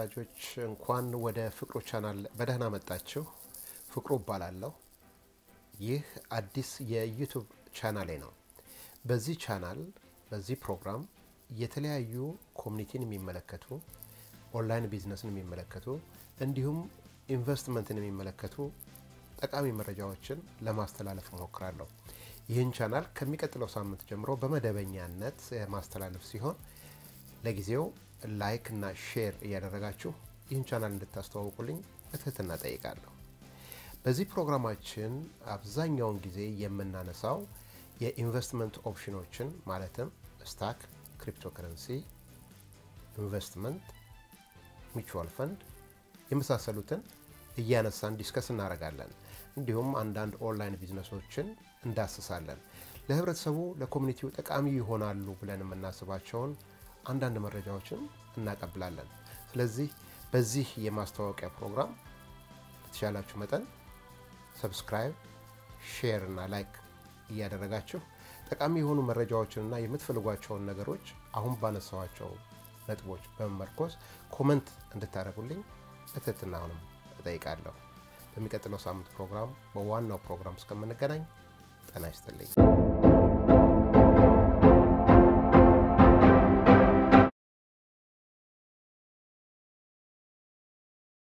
ወዳጆች እንኳን ወደ ፍቅሩ ቻናል በደህና መጣችሁ። ፍቅሩ እባላለሁ። ይህ አዲስ የዩቱብ ቻናሌ ነው። በዚህ ቻናል በዚህ ፕሮግራም የተለያዩ ኮሚኒቲን የሚመለከቱ ኦንላይን ቢዝነስን የሚመለከቱ እንዲሁም ኢንቨስትመንትን የሚመለከቱ ጠቃሚ መረጃዎችን ለማስተላለፍ እሞክራለሁ። ይህን ቻናል ከሚቀጥለው ሳምንት ጀምሮ በመደበኛነት ማስተላለፍ ሲሆን ለጊዜው ላይክ እና ሼር እያደረጋችሁ ይህን ቻናል እንድታስተዋውቁልኝ በትህትና ጠይቃለሁ። በዚህ ፕሮግራማችን አብዛኛውን ጊዜ የምናነሳው የኢንቨስትመንት ኦፕሽኖችን ማለትም ስታክ፣ ክሪፕቶከረንሲ፣ ኢንቨስትመንት፣ ሚቹዋል ፈንድ የመሳሰሉትን እያነሳን ዲስከስ እናደርጋለን። እንዲሁም አንዳንድ ኦንላይን ቢዝነሶችን እንዳስሳለን። ለህብረተሰቡ ለኮሚኒቲው ጠቃሚ ይሆናሉ ብለን የምናስባቸውን አንዳንድ መረጃዎችን እናቀብላለን። ስለዚህ በዚህ የማስታወቂያ ፕሮግራም በተቻላችሁ መጠን ሰብስክራይብ፣ ሼር እና ላይክ እያደረጋችሁ ጠቃሚ የሆኑ መረጃዎችንና የምትፈልጓቸውን ነገሮች አሁን ባነሳዋቸው ነጥቦች በመመርኮዝ ኮመንት እንድታደርጉልኝ በትህትና አሁንም እጠይቃለሁ። በሚቀጥለው ሳምንት ፕሮግራም በዋናው ፕሮግራም እስከምንገናኝ ጤና ይስጥልኝ።